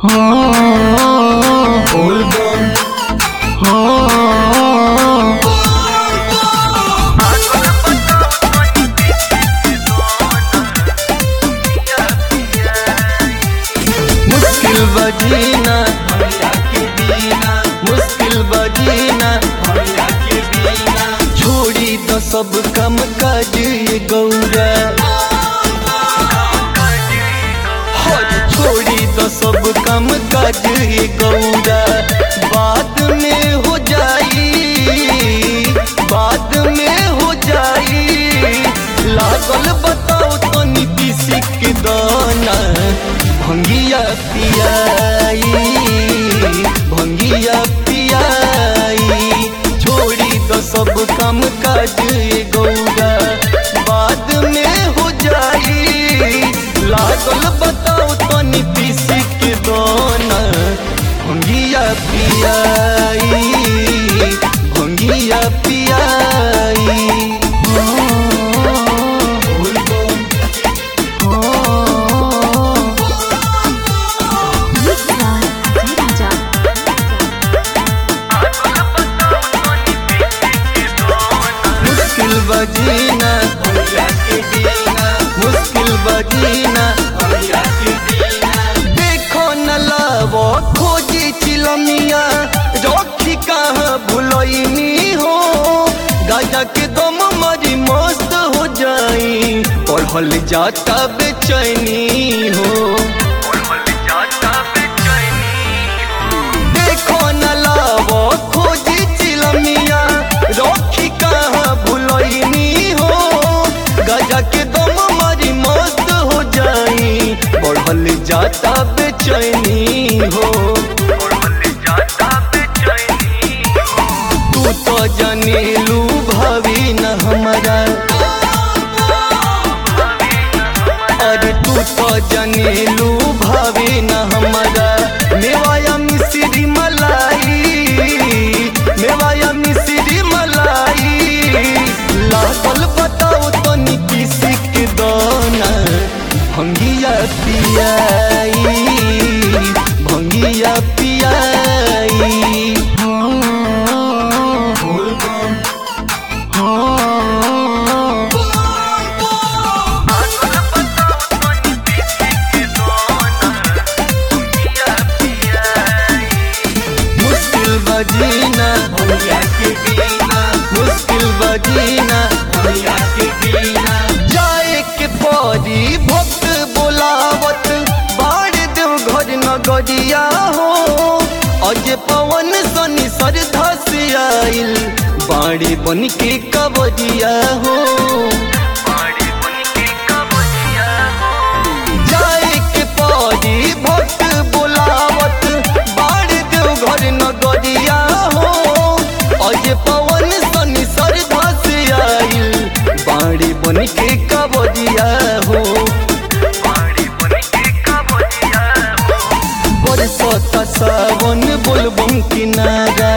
मुश्किल बजीना मुश्किल बजीना छोड़ी तो सब कम काज ये गौरा हर छोड़ी तो सब कम काज ये गौरा बाद में हो जाई बाद में हो जाई लागल बताओ तो नीति सिक दाना भंगिया पियाई भंगिया पियाई छोड़ी तो सब काम काज ये गौरा बाद में हो जाई लागल बताओ तो नीति सिक दाना भंगिया पियाई भंगिया पियाई मुश्किल बजीना मुश्किल बजीना देखो न लावो खोजी चिलमिया रखी कहाँ भुलैनी हो गाजा के दम मरी मस्त हो जाई पढ़ल जाता बेचैनी हो देखो न लावो खोजी चिलमिया रखी कहाँ भुलैनी हो गजा के दम मारी मस्त हो जाई बढ़ल जाता बेचैनी हो तू तो जनेलू भावी न हमारा अरे तू तो जनेलू भावी न हमारा मेवाया मिश्री मलाई मेवाया मिश्री मलाई लागल बताओ तो नीति सिक दाना भंगिया पियाई भंगिया पियाई मुश्किल बजीना मुश्किल बजीना जाए के परी भक्त बोलावत बाढ़ देव घर नगरिया हो अज पवन सनी श्रद्धा से आइल बाड़ी बन के कबरिया हो जाए के परी भक्त बोलावत बाढ़ देव घर नगरिया हो अज पवन सनी श्रद्धा से आइल बाड़ी बन के कबरिया हो बरसता सावन बोलबम किनारा